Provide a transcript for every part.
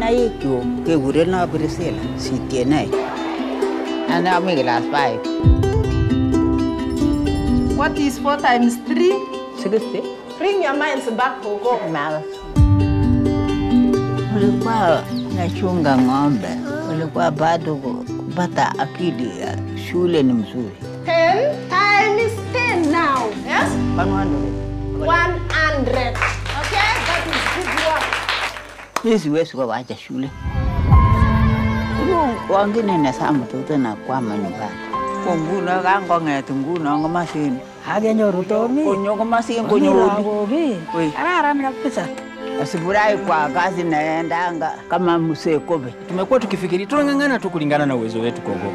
Naikchuk kekureno Priscilla Sitienei. Ane ami class 5. What is 4 times 3? 60. Bring your minds back, Gogo. Mara. Ulikuwa nachunga ng'ombe, ulikuwa bado kupata akili ya shule ni mzuri. 10 times 10 now. Yes? Pangwani. 100. Okay? That is good work. Mimi siwezi kuwacha shule. Huyu wangine nasaa mtoto na kwama nyumbani. Ko nguno kangong'et nguno komasin. Akenyoru Tomi. Konyo komasin Konyo konyoru. lagok ii. Oi. Kararan kabisa. Asifurahi kwa kazi naendanga kama msee kobe. Tumekuwa tukifikiri tunang'ang'ana tu kulingana na uwezo wetu Gogo.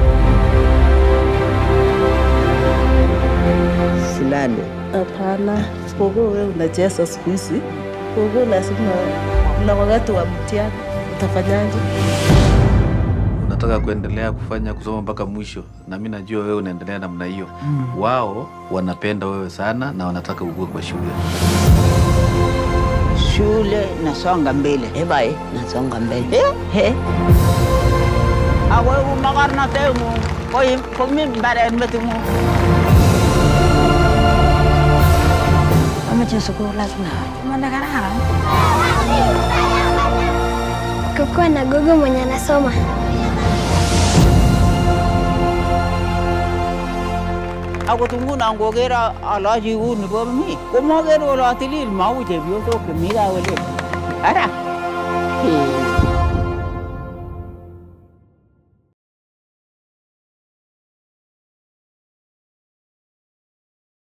Silale. Hapana, Gogo wewe unacheza siku hizi. Gogo lazima kuna wakati wa mtihani. Utafanyaje? unataka kuendelea kufanya kusoma mpaka mwisho, na mi najua wewe unaendelea namna hiyo. Wao wanapenda wewe sana na wanataka ukue kwa shule. Shule nasonga mbele. Eh bai, nasonga mbele. Eh? He. Awe umakarnatengu. Koi komi mbaren metingu. Amache sukul lazima. Mana kararan. kukuwa na gogo mwenye anasoma. Akot nguno ngoker alochi uni bo mi. Komoker kole atilil mau chepyosok chemi kaa kole. Ara. Eh.